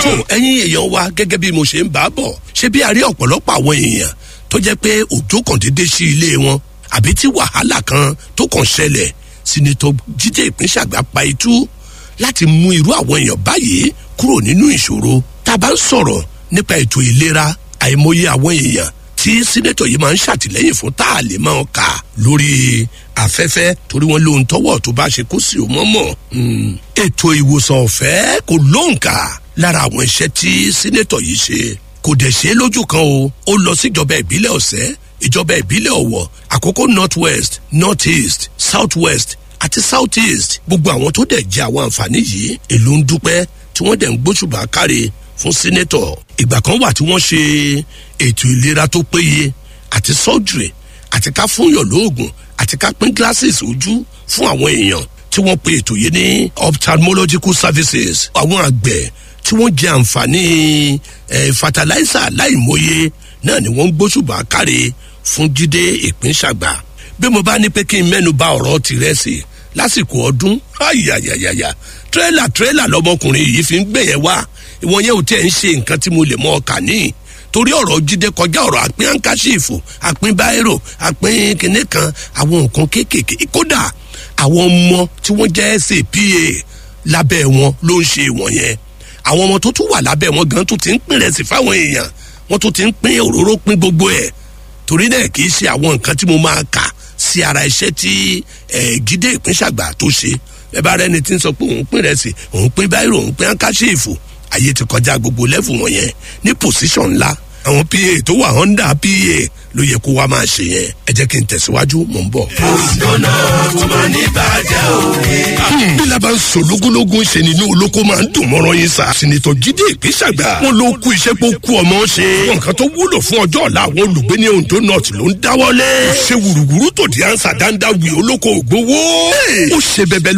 ẹ̀yin èèyàn wa gẹ́gẹ́ bí mo ṣe ń bá a bọ̀ ṣé bí a rí ọ̀pọ̀lọpọ̀ àwọn èèyàn tó jẹ́ pé òjò kàn déédé sí ilé wọn àbí tí wàhálà kan tó kàn ṣẹlẹ̀ sinitọ jíde ìpínṣàgbà pa itú láti mú irú àwọn èèyàn báyìí kúrò nínú ìṣòro tá a bá ń sọ̀rọ̀ nípa ètò ìlera àìmọye àwọn èèyàn tí sínétọ̀ yìí máa ń ṣàtìlẹ́yìn fún tá a lè máa kà lórí afẹ́fẹ́ torí wọn lóhun tọ́wọ́ tó bá ṣe kó sí o mọ́mọ́. ètò ìwòsàn ọ̀fẹ́ kò lóǹkà lára àwọn iṣẹ́ tí sínétọ̀ yìí ṣe kò dẹ̀ ṣe é lójú kan o ó lọ síjọba ìbílẹ̀ ọ̀sẹ́ ìjọba ìbílẹ̀ ọ̀wọ̀ àkókò north west north east south west àti south east gbogbo àwọn tó dẹ̀ jẹ́ àwọn àǹfààní yìí èlò ń dúpẹ́ tí wọ́n dẹ̀ ń gbóṣùbà káre fún sínétọ̀ ìgbà kan wà tí wọ́n ṣe ètò ìlera tó péye àti surgery àti ká fúnyàn lóògùn àti ká pín glasses ojú fún àwọn èèyàn tí wọ́n pe ètò yìí ní ophthalmological services àwọn àgbẹ̀ tí wọ́n jẹ àǹfààní eh, fertilizer láìmọye náà ni wọ́n ń gbóṣùbà káre fún jíde ìpínṣàgbà bí mo bá ní pé kí n mẹ́nu bà ọ̀rọ̀ tìrẹsì lásìkò ọdún ayayayaya tírélà tírélà lọmọkùnrin yìí fi ń gbẹ̀yẹ̀ wá ìwọ̀n yẹn ò tẹ̀ ń ṣe nǹkan tí mo lè mọ ọkà ní torí ọ̀rọ̀ jíde kọjá ọ̀rọ̀ àpín àǹkáṣífù àpín báírò àpín kìnìún kan àwọn nǹkan kéékèèké kódà àwọn ọmọ tí wọ́n jẹ́ sapa lábẹ́ wọn ló ń ṣe wọ̀nyẹn àwọn ọmọ tó tún wà lábẹ́ wọn gan tó ti ń pín rẹsì fáwọn èèyàn wọ́n tó ti ń pín òróró pín gbogbo ẹ̀ torí náà kì í ṣe àwọn nǹkan tí mo máa kà sí ara iṣẹ́ tí jíde ìpínṣàgbà tó ṣe ẹ bá rẹni tí ń sọ pé òun pín rẹsì òun pín báírò òun pín àǹkáṣífù ayé ti kọjá gbogbo lẹ́fù wọ̀nyẹn ní pòsíṣọ̀n ńlá àwọn pa tó wà honda pa ló yẹ kó wá máa ṣe yẹn ẹ jẹ́ kí n tẹ̀síwájú mò ń bọ̀. ìdáná tó máa ní bàjẹ́ òwe. bí laban sọ lógúnlógún ṣe ni inú olóko máa ń dùn mọ́rọ́ yín sa. sinitọ jíde ìpínṣàgbà wọn ló kú iṣẹ́ pé ó kú ọmọ ṣe. nǹkan tó wúlò fún ọjọ́ ọ̀la àwọn olùgbé ní ondo north ló ń dáwọ́lé. ṣé wùrùwùrù tó di ansa dáńdá wì olóko ògbówó. ó ṣe bẹbẹ